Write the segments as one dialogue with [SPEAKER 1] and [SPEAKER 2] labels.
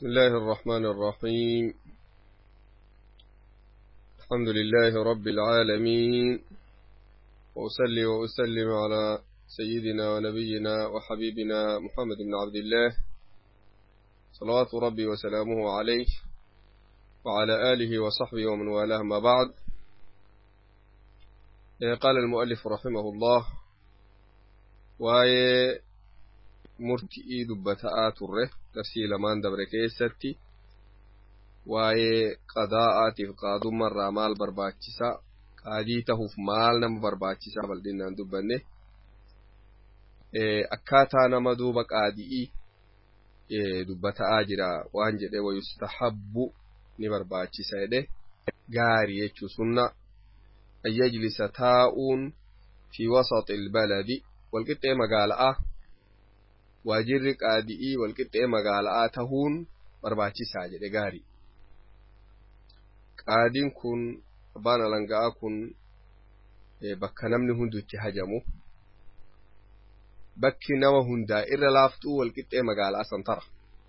[SPEAKER 1] بسم الله الرحمن الرحيم الحمد لله رب العالمين وأصلي وأسلم على سيدنا ونبينا وحبيبنا محمد بن عبد الله صلوات ربي وسلامه عليه وعلى آله وصحبه ومن والاه ما بعد قال المؤلف رحمه الله waa'ee murti'ii dubbata'aa turre darsii lamaan dabre keessatti waa'ee qadaa'aatiif qaadummarraa maal barbaachisa qaadii tahuuf maal nama barbaachisaa bal'innaan dubbanne akkaataa nama duuba qaadi'ii dubbata'aa jira waan jedhe wayustahabbu ni barbaachisa jedhe gaarii jechuu sunna an yajlisa taa'uun fi wasaxi ilbaladi walqixxee magaala'aa waajirri qaadi'ii walqixxee magaala'aa tahuun barbaachisaa jedhe gaarii qaadiin kun abbaan alanga'aa kun bakka namni hundu itti hajamu bakki nama hundaa irra laaftuu walqixxee magaalaa santara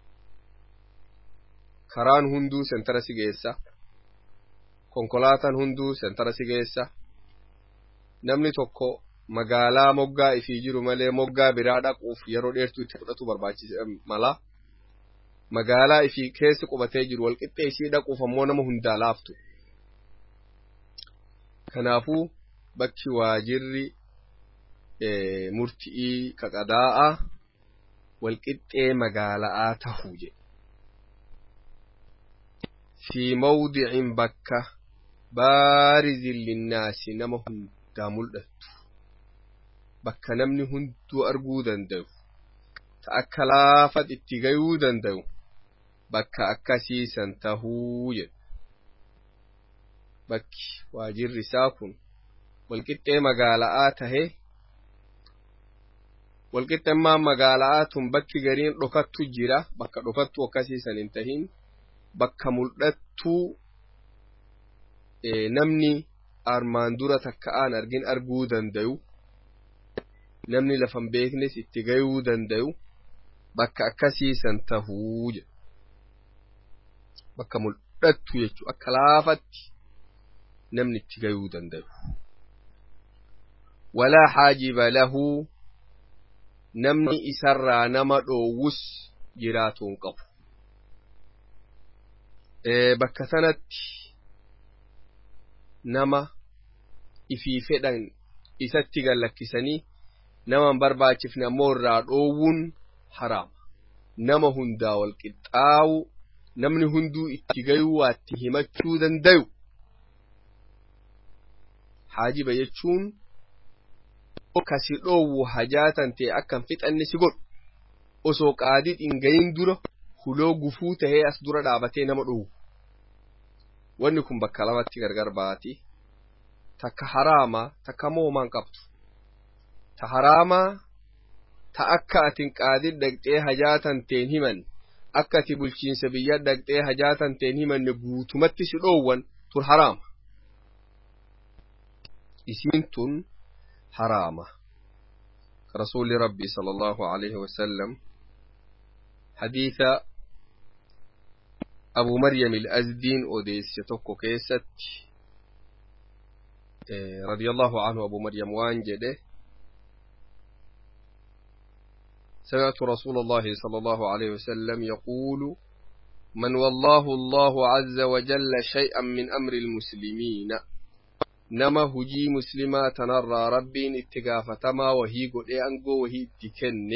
[SPEAKER 1] karaan hunduu sentara si geessa konkolaataan hunduu sentara si geessa namni tokko magaalaa moggaa ifii jiru malee moggaa biraa dhaquuf yeroo dheertuu itti fudhatu barbaachisa mala magaalaa ifii keessa qubatee jiru walqixxee isii dhaquuf ammoo nama hundaa laaftu kanaafuu bakki waajirri murti'ii qadaa'a walqixxee magaala'aa tahuu jedhe fi mawdicin bakka baarizin linnaasi nama hundaa mul'attu bakka namni hunduu arguu danda'u ta akka laafat itti gayuu danda'u bakka akkasiisan tahuu jedhu bakki waajirri isaa kun walqixxee magaala'aa tahe walqixxemmaan magaala'aa tun bakki gariin dhokattu jira bakka dhokattu akkasiisan hin tahin bakka mul'attuu namni armaan dura takka'aan argin arguu danda'u namni lafan beeknes itti gayuu danda'u bakka akkasiisan tahuu jedhu bakka mul'attu jechuu akka laafatti namni itti gayuu danda'u walaa haajiba lahuu namni isarraa nama dhoowwus jiraatuun qabu bakka sanatti nama ifii fedhan isatti gallakkisanii nama barbaachifne ammoo irraa dhoowwuun haraama nama hundaa wal qixxaawu namni hunduu itti gayuu waatti himachuu dandayu haajiba jechuun kasi dhoowwu hajaatan ta'e akkan fixanne si godhu osoo qaadii dhingayin dura huloo gufuu tahee as dura dhaabatee nama dhoowwu wanni kun bakka lamatti gargar baati takka haraamaa takka moomaan qabdu ta haraamaa ta akka atin qaadii dhaqxee hajaatan teen himan akka ati bulchiinsa biyya dhaqxee hajaatan teen himanne guutumatti si dhoowwan tun haraama isiin tun haraama rasuuli rabbii sala allahu alayhi wasallam hadiisa abu maryam il-azdiin odeesse tokko keessatti radiyallahu anhu abu maryam waan jedhe سمعت رسول الله صلى الله عليه وسلم يقول من والله الله عز وجل شيئا من أمر المسلمين نما هجي مسلما تنرى ربي اتقافتما وهي قد أنقو وهي اتكنه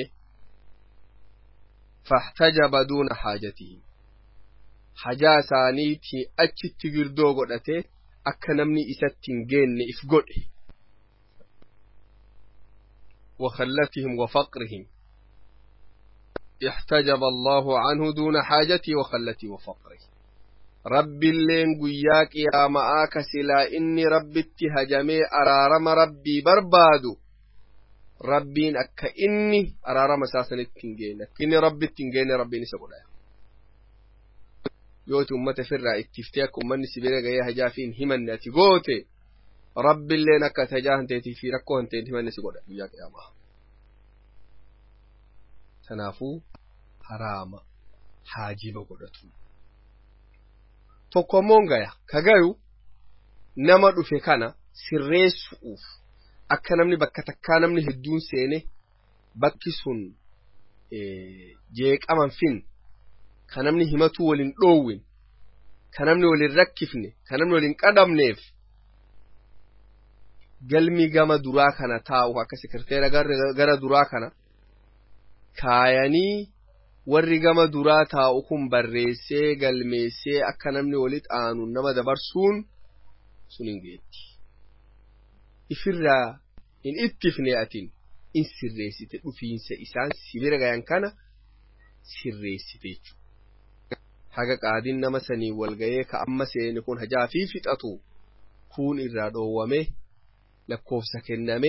[SPEAKER 1] فاحتجب دون حاجته حاجة ثانيتي أتش تقردو قدته akka namni isatti hin geenne if godhe وخلتهم وفقرهم احتجب الله عنه دون حاجتي وخلتي وفقري رب اللين قياك يا معاك سلا إني رب اتهجمي أرارم ربي بربادو ربين أكا إني أرارم أساسا التنجين إني رب التنجين ربي نسبه yooti ummata firraa ittiftee akka ummanni si bira gahee hajaa fi hin himanne ati goote rabbiilleen akka ati hajaa hanteetii fi rakkoo hanteen himanne si godha guyyaa qiyaamaa. Kanaafuu haraama haajiba godhatu tokko ammoo gaya ka gayu nama dhufe kana sirreessu'uuf akka namni bakka takkaa namni hedduun seene bakki sun jeeqaman fin ka namni himatuu waliin dhoowwin ka namni waliin rakkifne ka namni waliin qadhamneef galmi gama duraa kana taa'u akka sekreteera gara duraa kana kaayanii warri gama duraa taa'u kun barreessee galmeessee akka namni walitti aanu nama dabarsuun sun hin geetti. Ifirraa hin ittifne atin in sirreessite dhufiinsa isaan sibira gayan kana sirreessite jechuudha. Haga qaadiin nama sanii walgayee ka amma seeni kun hajaa fi fixatu kun irraa dhoowwame lakkoofsa kenname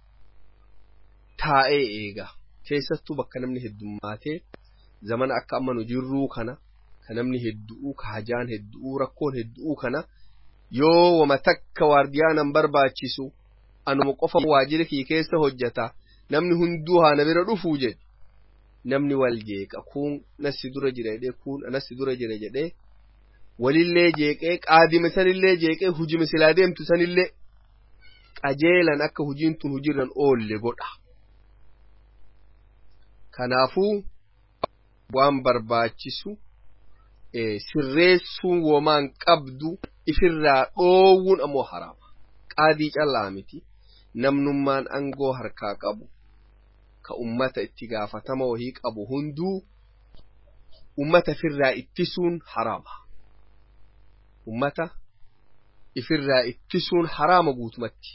[SPEAKER 1] taa'ee eega. Keessattuu bakka namni heddummaatee zamana akka amma nu jirruu kana ka namni heddu'uu ka hajaan heddu'uu rakkoon heddu'uu kana yoo wama takka waardiyaanan barbaachisu anuma qofa waajjira kii keessa hojjeta namni hunduu haana bira dhufuu jedhe namni wal jeeqa kun nasi dura jira jedhee kun nasi dura jira jedhee walillee jeeqee qaadime sanillee jeeqee hujime silaa deemtu sanillee qajeelan akka hujiin tun hujirran oolle godha. Kanaafuu waan barbaachisu sirreessuun womaan qabdu ifirraa dhoowwuun ammoo haraama. Qaadii callaa miti namnummaan angoo harkaa qabu ka ummata itti gaafatama wahii qabu hunduu ummata ifirraa ittisuun haraama. Ummata ifirraa ittisuun haraama guutumatti.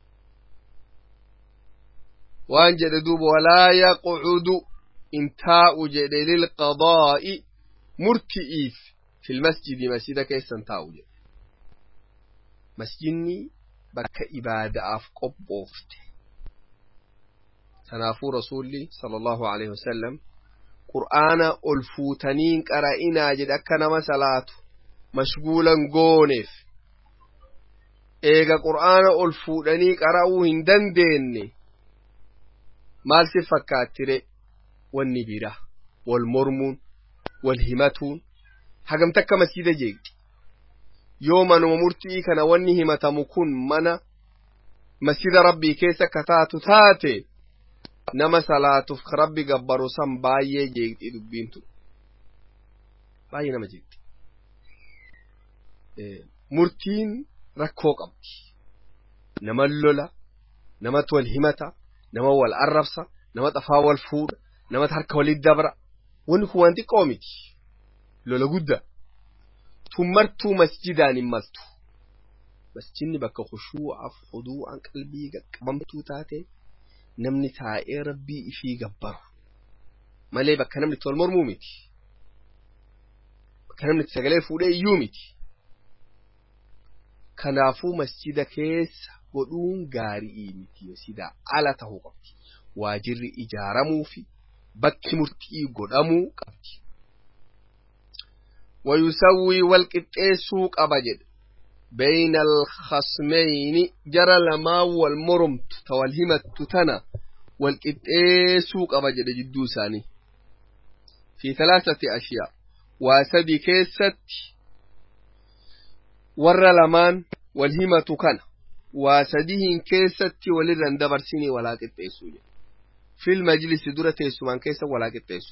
[SPEAKER 1] Waan jedhe duuba walaa yaqucudu in taa'u jedhe lilqadaa'i murti'iif fil masjidi masjida keessan taa'u jedhe. Masjidni bakka ibaada'aaf qophoofte. Kanaafuu rasuulli sallallahu alaihi wasallam qur'aana ol fuutaniin qara'inaa jedhe akka nama salaatu mashguulan gooneef. Eega qur'aana ol fuudhanii qara'uu hin dandeenye maal si fakkaattire wanni bira wal mormuun wal himatuun hagam takka masjida jeeqxi yoo manuma murtii kana wanni himatamu kun mana masjida rabbii keessa akka taatu taate nama salaatuuf ka rabbi gabbaru san baay'ee jeeqxi dubbiin tun baay'ee nama jeeqxi murtiin rakkoo qabdi nama lola namatti wal himata nama wal arrabsa nama xafaa wal fuudha namatti harka walitti dabra wanni kun waan xiqqoo miti lola guddaa tun martuu masjidaan hin maltu masjidni bakka khushuu'aaf huduu'aan qalbii qaqqabamtuu taate namni taa'ee rabbii ifii gabbaru malee bakka namni itti wal mormuu miti bakka namni itti sagalee fuudhee iyyuu miti kanaafuu masjida keessa godhuun gaarii miti masjida ala ta'uu qabdi waajirri ijaaramuu fi bakki murtii godhamuu qabdi. ويسوي والقطيسو قبجد بين الخصمين جرى لما والمرمت توالهمت تنا والقطيسو قبجد جدو ثاني في ثلاثة أشياء واسدي كيست ور لمان والهمة كان واسديهن كيست ولرن دبرسيني ولا قطيسو في المجلس درة تيسوان كيس ولا قطيسو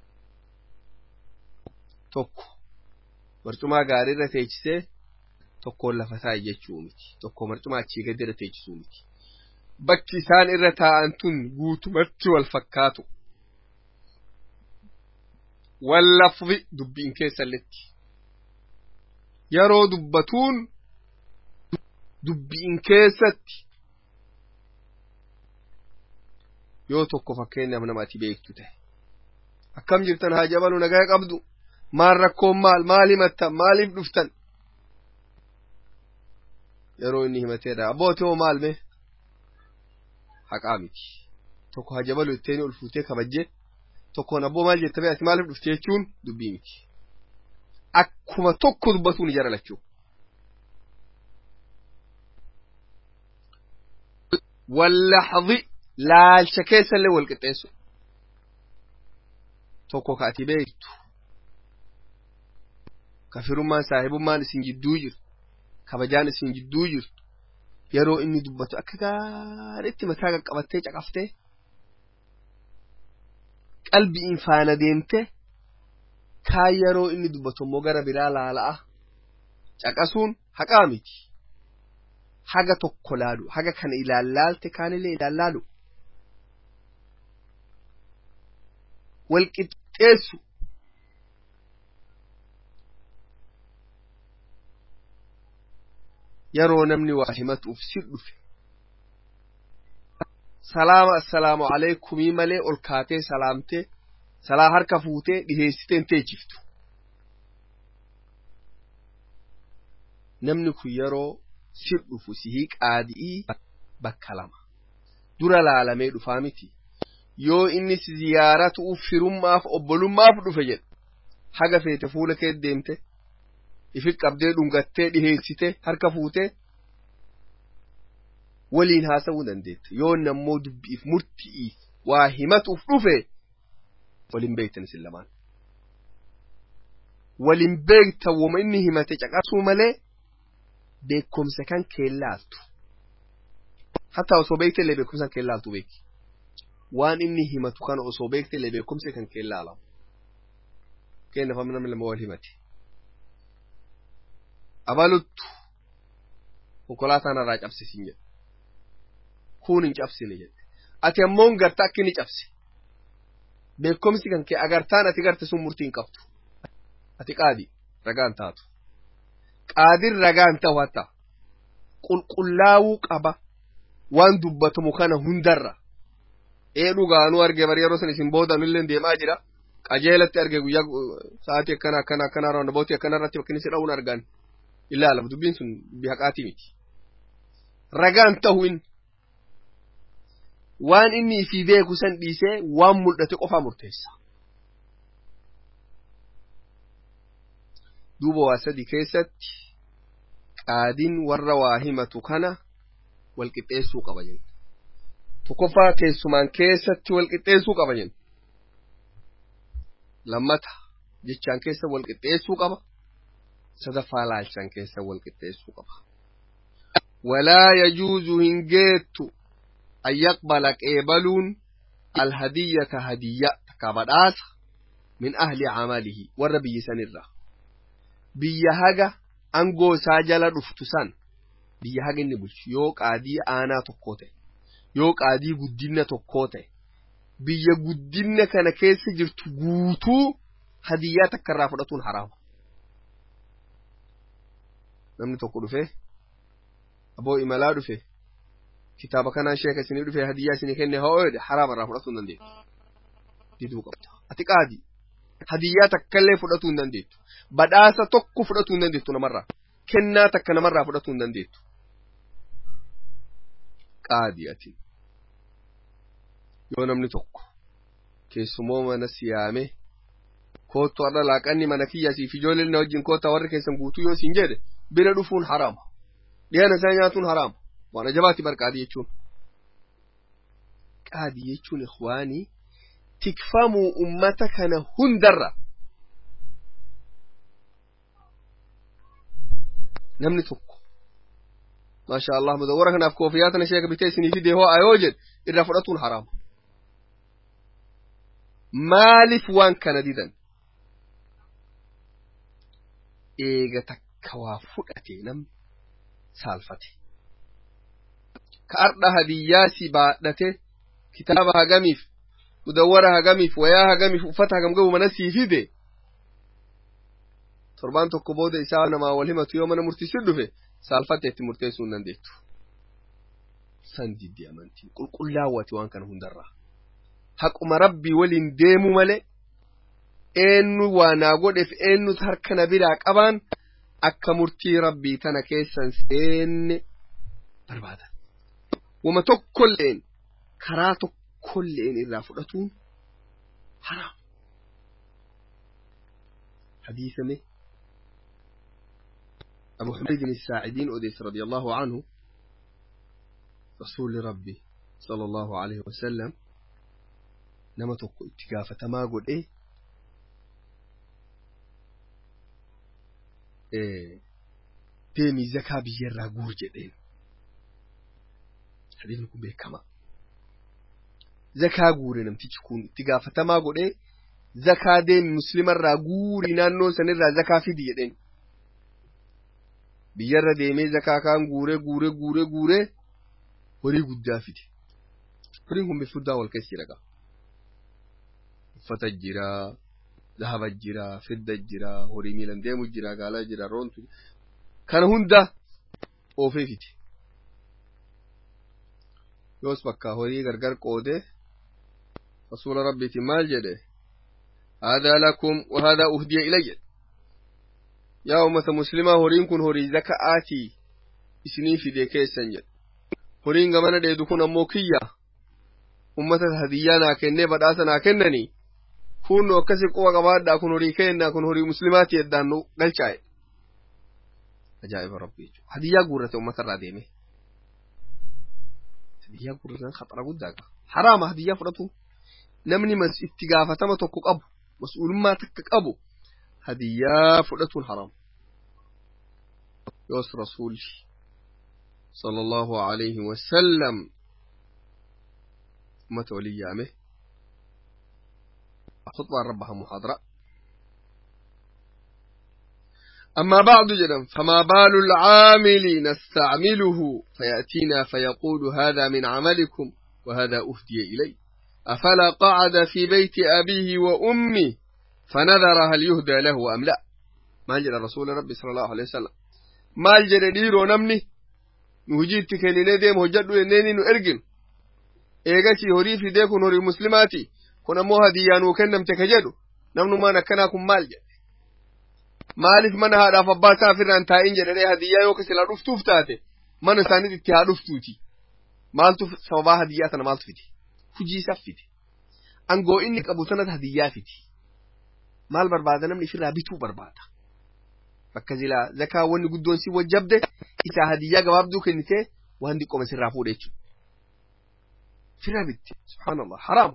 [SPEAKER 1] tokko marcumaa gaariirra teechisee tokkoon lafa taa'i jechuu miti tokko marcumaa achii gadi irra teechisuu miti bakki isaan irra taa'an tun guutumatti wal fakkaatu wallaffi dubbiin keessalletti yeroo dubbatuun dubbiin keessatti yoo tokko fakkeenyaaf nama ati beektu ta'e akkam jirtan haa jabalu nagaa qabdu maal rakkoon maal maal himattan maaliif dhuftan yeroo inni himateedha abbootii hoo maal mee haqaa miti tokko haa jabalu itteeni ol fuutee kabajjee tokkoon abboo maal jette ati maaliif dhufte jechuun dubbii miti akkuma tokko dubbatuun ijara lachuu wallaxdi laalcha keessallee wal qixxeessu tokko ka ati beektu kafirummaan saahibummaan isin jidduu jiru kabajaan isin jidduu jirtu yeroo inni dubbatu akka gaariitti mataa qaqqabattee caqaftee qalbiin faana deemte kaan yeroo inni dubbatu immoo gara biraa laala'a caqasuun haqaa miti haga tokko laalu haga kana ilaallaalte kaanillee ilaallaalu wal qixxeessu yeroo namni waa himatuuf si dhufe salaama assalaamu alaikumii malee ol kaatee salaamtee salaa harka fuutee dhiheessitee hin teechiftu namni kun yeroo si dhufu sihii qaadi'ii bakka lama dura laalamee dhufaa miti yoo inni si ziyaaratuuf firummaaf obbolummaaf dhufe jedhe haga feete fuula kee deemte ifi qabdee dhungattee dhiheessite harka fuutee waliin haasa'uu dandeetta yoo nammoo dubbiif murti'iif waa himatuuf dhufe waliin beektan isin lamaan waliin beektan wama inni himate caqasuu malee beekumsa kan keellaaltu hatta osoo beekte illee beekumsa kan keellaaltu beeki waan inni himatu kana osoo beekte illee beekumsa kan keellaalamu kennaaf amma namni lama wal himate abaluttu konkolaataan irraa cabsisin jedhe kun hin cabsine jedhe ati ammoo garta akka inni cabse beekumsi kan kee agartaan ati garte sun murtii hin qabdu ati qaadi ragaan taatu qaadin ragaan ta'u hatta qulqullaawuu qaba waan dubbatamu kana hundarra ee dhugaanuu arge bari yeroo san isin boodan illee deemaa jira qajeelatti arge guyyaa sa'aatii akkana akkana akkana roondabootii akkana irratti bakki inni si dha'uun argan ilaalama dubbiin sun dubbii haqaatii miti ragaan ta'u inni waan inni ifii beeku san dhiisee waan mul'ate qofaa murteessa duuba waa sadi keessatti qaadiin warra waa himatu kana walqixxeessuu qaba jenna tokkoffaa keessumaan keessatti walqixxeessuu qaba jenna lammata jechaan keessa walqixxeessuu qaba sadaffaa laalchaan keessa walqixxeessuu qaba walaa yajuuzu hin geettu an yaqbala qeebaluun alhadiyyata hadiyya takka badhaasa min ahli camalihi warra biyya sanirra biyya haga angoo isaa jala dhuftu san biyya haga inni bulchu yoo qaadii aanaa tokkoo ta'e yoo qaadii guddinna tokkoo ta'e biyya guddinna kana keessa jirtu guutuu hadiyyaa takka irraa fudhatuun haraama namni tokko dhufe aboo imalaa dhufe kitaaba kanaan sheeka isinii dhufe hadiyyaa isinii kenne hoo jedhe haraama irraa fudhatuu hin dandeettu diduu qabda ati qaadi hadiyyaa takkallee fudhatuu hin dandeettu badhaasa tokko fudhatuu hin dandeettu namarraa kennaa takka namarraa fudhatuu hin dandeettu qaadi ati yoo namni tokko keessumoo mana siyaame koottu har'a laaqanni mana kiyya siif ijoolleen wajjin koota warri keessan guutuu yoo siin jedhe bira dhufuun haraama dhiyana isaa nyaatuun haraama waan ajabaatti bar qaadii jechuun qaadii jechuun ikhwaanii tikfamuu ummata kana hundarra namni tokko maasha allah mudawwara kanaaf koofiyaa tana sheeka bitee isinii fidee hoo ayoo jedhe irraa fudhatuun haraama maaliif waan kana didan eega takka waa fudhate namni saalfate ka ardha hadiyyaa si baadhate kitaaba hagamiif mudawwara hagamiif wayaa hagamiif uffata hagam gabu mana sii fide torbaan tokko booda isaa namaa wal himatu yoo mana murtiisin dhufe saalfatte itti murteessuu hin dandeettu san diddi amantiin qulqullaawwati waan kana hundarraa haquma rabbii waliin deemu malee eenyu waa naa godheef eenyutu harka na biraa qabaan akka murtii rabbii tana keessan seenne barbaadan wama tokkolleen karaa tokkolleen irraa fudhatuun haraam hadiisame أبو حميد الساعدين أديس رضي الله عنه رسول ربي صلى الله عليه وسلم nama tokko itti gaafatama godhe deemii zakaa biyyarraa guur jedheen hadiisni kun beekama zakaa guure namtichi kun itti gaafatamaa godhee zakaa deemi muslimarraa guurii naannoo sanirraa zakaa fidi jedheen biyyarra deemee zakaa kaan guure guure guure guure horii guddaa fide horiin kun bifuddaa wal keessa jira uffata jira zahaba jira fidda jira horii miilan deemu jira gaala jira roontu kana hunda oofee fide yoos bakka horii gargar qoode rasuula rabbiitiin maal jedhe هذا لكم وهذا أهدي إلي يا أمة مسلمة هورين كن هوري زكاة إسنين في دي كيسن جد هورين غمانا دي دكون أموكية أمة هديانا كنة بداسنا كنني كون وكسي قوة غماد دا كن هوري كينا كن هوري مسلمات يدانو قلشاي أجائب ربي هدية قورة أمة الراديمي هدية قورة خطر قدك حرام هدية فرطو namni mas itti gaafatama tokko qabu mas'uulummaa takka qabu hadiyyaa fudhatuun haram yoos rasuuli sala allahu alayhi wasallam ummata walin yaame خطبة ربها محاضرة أما بعد جدا فما بال العامل نستعمله فيأتينا فيقول هذا من عملكم وهذا أهدي إلي أفلا قعد في بيت أبيه وأمه فنذر هل يهدى له أم لا ما جرى رسول ربي صلى الله عليه وسلم ما جرى ديرو نمني نهجيت كنين ديم هجد إنني نرجم إيغاشي هوري في ديكون هوري مسلماتي كنا مو هديان وكنم تكجدو نمنو ما نكناكم مال جد maaliif mana haadhaaf abbaa isaa firraan taa'in jedhanii hadiyyaa yoo kasila dhuftuuf taate mana isaaniit itti haa dhuftuuti maaltu sababaa hadiyyaa tana maaltu fiti hujii isaaf fiti angoo inni qabu sanat hadiyyaa fiti maal barbaada namni ifirraa bituu barbaada bakka silaa zakaa wanni guddoon si wajjabde isaa hadiyyaa gabaabduu kennitee waan diqqoma sirraa fuudhe jechuudha firraa bitti subhaanallah haraama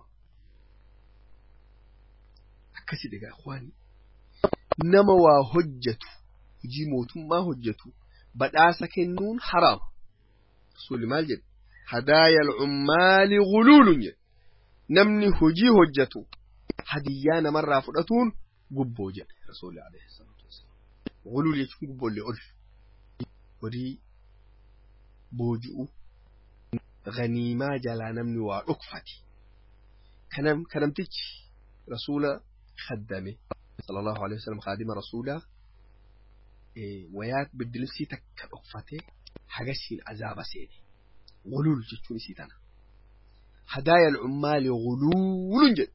[SPEAKER 1] akkasi dhigaa ikhwaanii nama waa hojjetu hojii mootummaa hojjetu badhaasa kennuun haraama rasuulli maal jedhe hadaaya alcummaali guluulun jedhe namni hojii hojjetu hadiyyaa namarraa fudhatuun gubboo jedhe rasuulli alayhi salaatu wasalaam guluul jechuun gubboollee ol horii booji'u ganiimaa jalaa namni waa dhokfate kanam kanamtichi rasuula khaddame صلى الله عليه وسلم خادم رسوله إيه ويات بالدلسي تك أقفته حقسين عذاب سيدي غلول جتوني سيتنا هدايا العمال غلول جد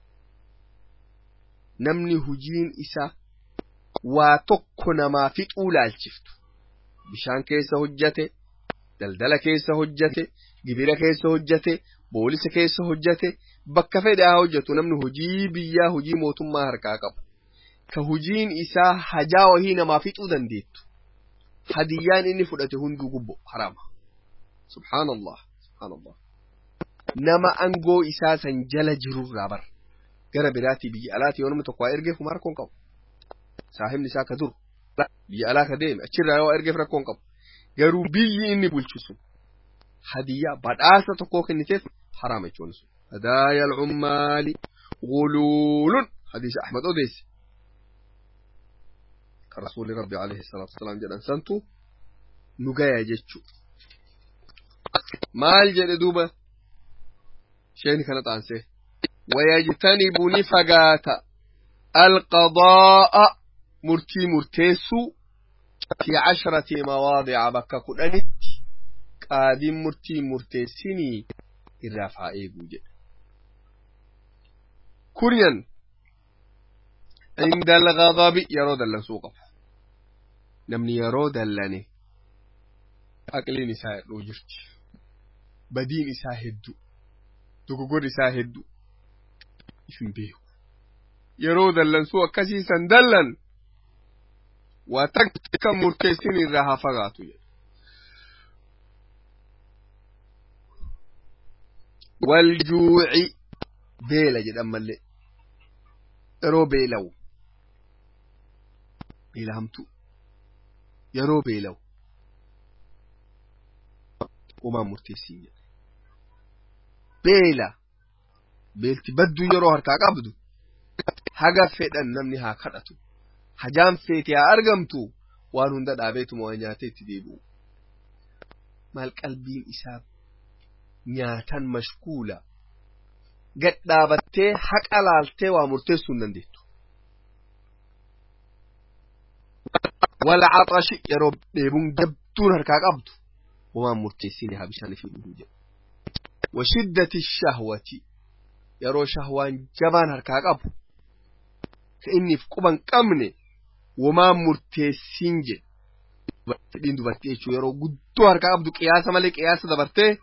[SPEAKER 1] نمني هجين إسا واتقنا ما في طولا الشفت بشان كيس هجته دلدل كيس هجته جبيرة كيس هجته بوليس كيس هجته bakka fedhe haa hojjetu namni hojii biyyaa hojii mootummaa harkaa qabu ka hojiin isaa hajaa wahii namaa fixuu dandeettu hadiyyaan inni fudhate hunduu gubbo haraama subhaanallah subhaanallah nama angoo isaa san jala jirurraa bar gara biraatii biyya alaatii yoo namni tokko waa ergeef kuma rakkoon qabu saahibni isaa ka dur biyya alaa ka deeme achirraa yoo ergeef rakkoon qabu garuu biyyi inni bulchisu hadiyyaa badhaasa tokkoo kenniteef haraama jechuun sun هدايا العمال غلول حديث أحمد أوديس رسول ربي عليه الصلاة والسلام جل سنتو نجايا جتشو مال جل دوبا شيني كانت عنسي ويجتنب نفقات القضاء مرتي مرتيسو في عشرة مواضع بكا كدنت قادم مرتي مرتيسيني الرافع إيقو جل كريا عند الغضب يرو دلن سوق نمني يرو دلني أقلين إساء روجرت بدين إساء هدو دوكوكور إساء هدو إفن بيهو يرو دلن سوق كسيسا دلن وتكتك مرتسين الرها فغاتو والجوع beela jedhan mallee yeroo beelawu beela hamtuu yeroo beelawu homaan murteessii jedhe beela beelti badduu yeroo harkaa qabdu haga fedhan namni haa kadhatu hajaan feete haa argamtu waan hunda dhaabeetuma waa nyaatee itti deebi'u maal qalbiin isaa nyaatan mashkuula gad dhaabattee haqa laaltee waa murteessuu hin dandeettu wala caxashi yeroo dheebuun jabduun harkaa qabdu homaan murteessine haa bishaan ifii dhuguu jedhu washiddati shahwati yeroo shahwaan jabaan harkaa qabu ka inniif quban qabne womaan murteessiin jedhe fedhiin dubartii jechuu yeroo guddoo harkaa qabdu qiyaasa malee qiyaasa dabartee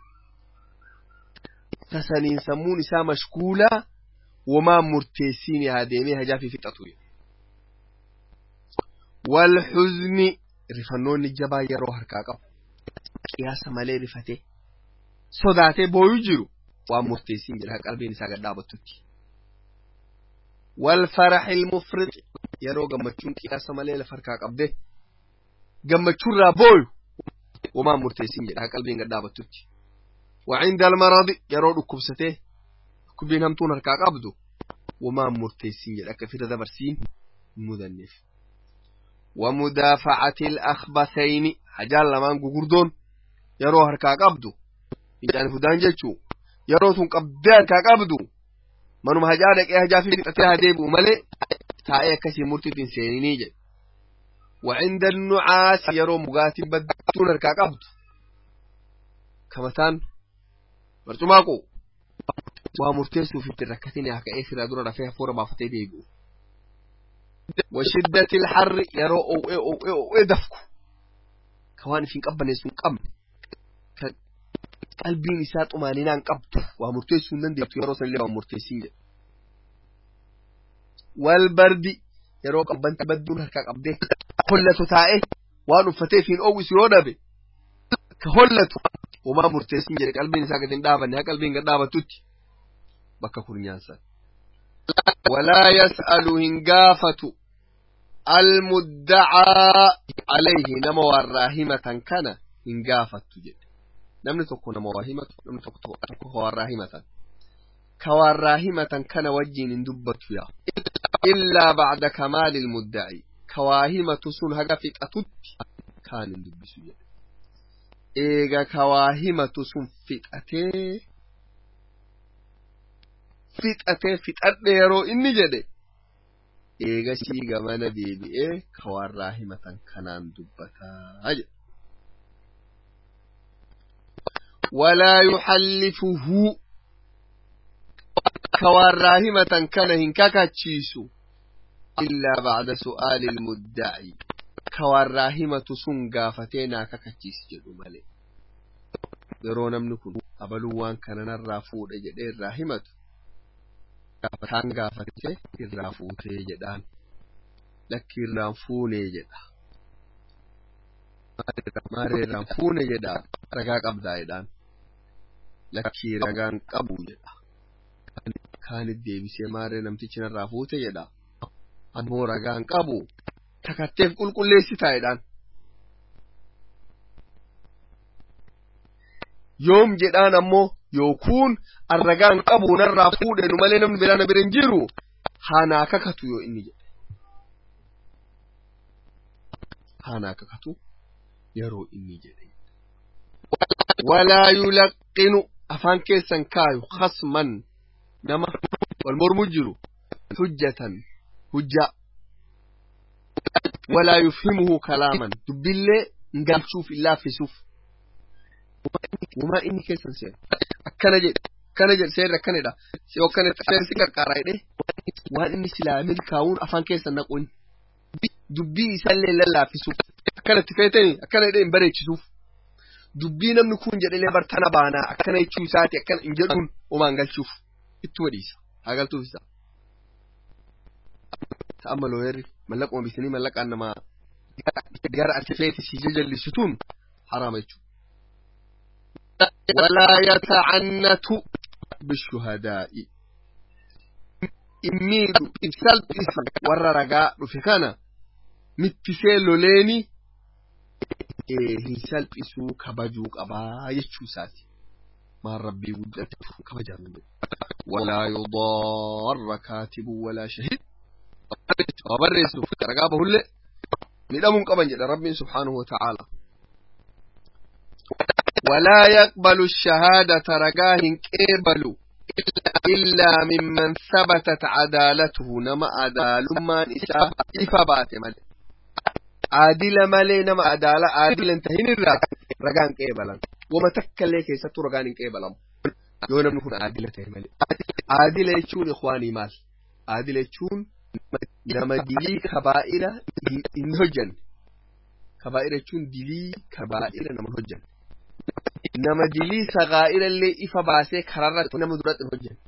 [SPEAKER 1] tasaniin sammuun isaa mashkuulaa womaan murteessiin haa deemee hajaa fi fixatu walhuzni rifannoonni jabaa yeroo harkaa qabu qiyaasa malee rifatee sodaatee booyu jiru waan murteessiin jedha qalbiin isaa gad dhaabattutti والفرح المفرط يرو gammachuun qiyaasa malee lafa harkaa qabde gammachuurraa booyu wamaa murteessin jedha qalbiin gad dhaabattutti وعند المرض يرو dhukkubsatee dhukkubbiin hamtuun harkaa qabdu wamaa murteessin jedha akka fira dabarsiin mudanneef ومدافعة الأخبثين حجال لمان gugurdoon yeroo harkaa qabdu ijaan fudaan jechuu yeroo tun qabdee harkaa qabdu manuma hajaa dhaqee hajaa fi fixatee haa deebi'u malee taa'ee akkasii murtiitiin seeninii jedhe وعند النعاس يرو مغاتي بدون هركا قبض كما تان برتماكو ومرتسو في التركتين هكا ايه في دورة فيها فورة بافتي ديبو وشدة الحر يرو او ايه او ايه او ايه دفكو كوان فين قبن يسون قبن qalbiin isaa xumaaninaan qabdu waa murteessuu hin dandeettu yeroo sanillee waa murteessiin jedhe wal bardi yeroo qabbanti badduun harkaa qabdee hollatu taa'e waan uffatee fiin oowwisu yoo dhabe ka hollatu homaa murteessiin jedhe qalbiin isaa gad hin dhaabanne haa qalbiin gad dhaabattutti bakka kurnyaansan walaa yas'alu hin gaafatu almuddacaa alayhi nama warraa himatan kana hin gaafattu jedhe namni tokko nama waa himatu namni tokko tokko warraa himatan ka warraa himatan kana wajjiin hin dubbatu yaa illaa bacda kamaali ilmuddaci ka waa himatu sun haga fixatutti kaan hin dubbisu jedhe eega ka waa himatu sun fixatee fixatee fixadhe yeroo inni jedhe eegasii gamana deebi'ee ka warraa himatan kanaan dubbataa jedhe ولا يحلفه كواراهمة كان هنكاكا تشيسو إلا بعد سؤال المدعي كواراهمة سنغا فتينا كاكا تشيس جدو مالي يرون منكم أبلوان كان نرافود جدي الراهمة كان غافتي الرافوتي جدان لكي الرافوني جدا ماري الرافوني جدا ragaa qabdaa jedhaan lakkii ragaan qabu jedha kaanit deebisee maaree namtichi narraa fuute jedha ammoo ragaan qabu takatteef qulqulleessitaa jedhaan yoom jedhaan ammoo yookuun an ragaan qabu narraa fuudhe nu malee namni biraa na bira hin jiru haanaa kakatu yoo inni jedhe haanaa kakatu yeroo inni jedhe ولا يلقن أفان كيسن كايو خصما نما والمرمجر حجة حجة ولا يفهمه كلاما تبالي نقال شوف إلا في سوف وما إني كيسن سير أكنا جد كان جد سير أكنا دا سيو كان سير سكر كاراي دي وان إني سلامين كاون أفان كيسن نقول دبي يسلي للا في سوف أكنا تفيتني أكنا دي مبريك سوف dubbii namni kun jedhalee bartana baanaa akkana jechuu isaati akkana hin jedhuun homaan galchuuf itti wadhiisa haa galtuuf isa ta'amma looyerri mallaquma bitanii mallaqaan namaa gara artifeeti si jajjallisituun haraama jechuudha. ولا يتعنت بالشهداء إميد إبسال إسو ورى رقاء رفكانا متسي لوليني hin salphisuu kabajuu qabaa jechuu isaati maan rabbii guddatu kabajaa walaa yudaarra kaatibun walaa shahid waa barreessuuf ragaa bahullee midhamuun qaban jedha rabbiin subhaanahu wa ta'aala ولا يقبل الشهادة رجاه قبل إلا ممن ثبتت عدالته نما عدال ما نساء إفبات مل عادل ملي نما عدالة عادل انتهين الرا رجان قبلا وما تكلي كيسة رجان قبلا يوم نكون عادلة ملي عادل يشون إخواني مال عادل يشون نما دلي كبائر إنهجن كبائر يشون دلي كبائر نما هجن nama dilii sagaa'ira illee ifa baasee kararratti nama duratti hin hojjenne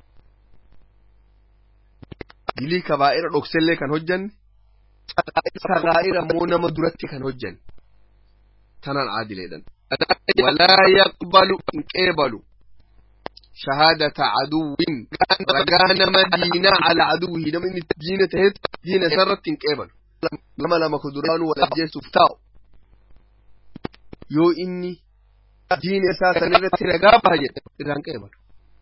[SPEAKER 1] dilii kabaa'ira dhoksellee kan hojjenne sagaa'ira immoo nama duratti kan hojjenne tanaan aadileedhan walaa yaqbalu hin qeebalu shahaadata caduwwin ragaa nama diinaa ala caduwwihi nama inni diina tahet diina isarratti hin qeebalu nama lama kuduraanu wal ajjeesuuf taa'u yoo inni diin isaa san irratti ragaa baha jedhe irraan qeebalu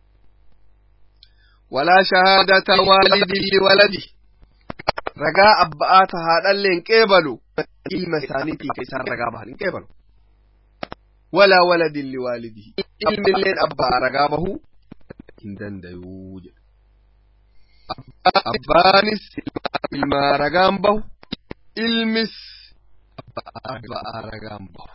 [SPEAKER 1] walaa shahaadata waalidii liwaladi ragaa abba'aa ta haadhallee hin qeebalu ilma isaaniitii ka isaan ragaa bahan hin qeebalu walaa waladin liwaalidihi ilmilleen abbaa ragaa bahuu hin dandayuu jedhe abbaanis ilmaa ragaan bahu ilmis abbaa ragaan bahu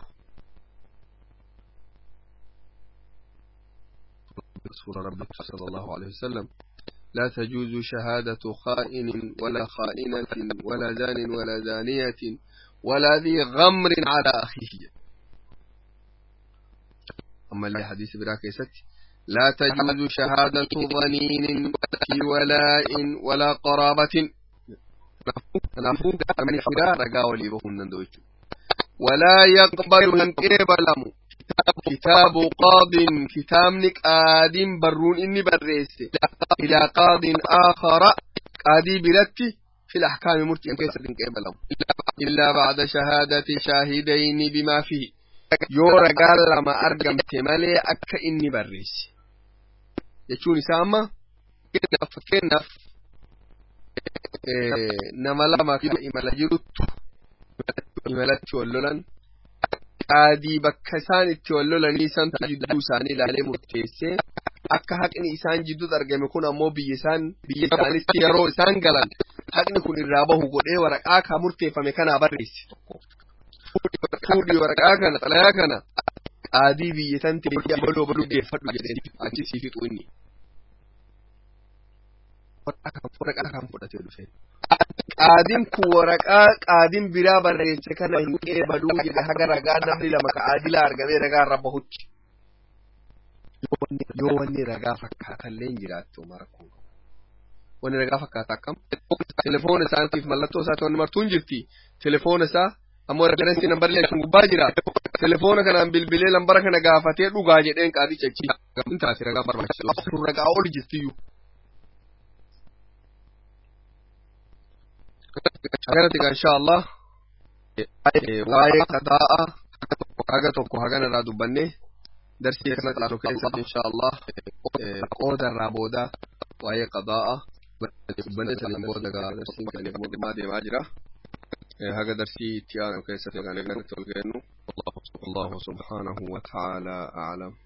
[SPEAKER 1] رسول ربك صلى الله عليه وسلم لا تجوز شهادة خائن ولا خائنة ولا زان ولا زانية ولا ذي غمر على أخيه أما اللي حديث براك ستي لا تجوز شهادة ظنين في ولاء ولا قرابة من حدا رقاولي بهن ولا يقبل من قبل كتاب قاض كتاب قاد برون إني بريس إلى قاض آخر قاضي بلتي في الأحكام مرتي كيف قبله إلا بعد شهادة شاهدين بما فيه يورا قال لما أرقم تمالي أكا إني بريس يشوني ساما كنف نما لما كده إمالا جرت إمالا تولولان qaadii bakka isaan itti wal lolanii isaan jidduu isaanii ilaalee murteessee akka haqni isaan jidduutti argame kun ammoo biyya isaan biyya isaanitti yeroo isaan galan haqni kun irraa bahu godhee waraqaa ka murteeffame kanaa barreesse. Fuudhii waraqaa kana xalayaa kana qaadii biyya san teessee baloo baluu geeffadhu jedhee achi sii fixu inni. Waraqaa kan fudhatee dhufe. qaadiin kun waraqaa qaadiin biraa barreesse kana hin qeebaluu jedhe haga ragaa namni lama ka aadilaa argamee ragaa irra bahutti. Yoo wanni ragaa fakkaatallee hin jiraattu marakuu. Wanni ragaa fakkaata akkam? Telefoona isaatiif mallattoo isaati wanni martuu hin jirti. Telefoona isaa ammoo referensi nambarlee kan gubbaa jira. Telefoona kanaan bilbilee lambara kana gaafatee dhugaa jedheen qaadicha achi. Hin taate ragaa barbaachisu. Ragaa ol jirtiyyuu. agarati ga insha Allah waa'ee qadaa'a haga tokko hagan irraa dubbanne darsii kana xaalu keessatti insha Allah qooda irraa booda waa'ee qadaa'a dubbanne saniin booda gaa darsiin kan mootummaa deemaa jira haga darsii itti aanu keessatti kan eegnatti ol geennu Allah subhanahu wa ta'ala a'lam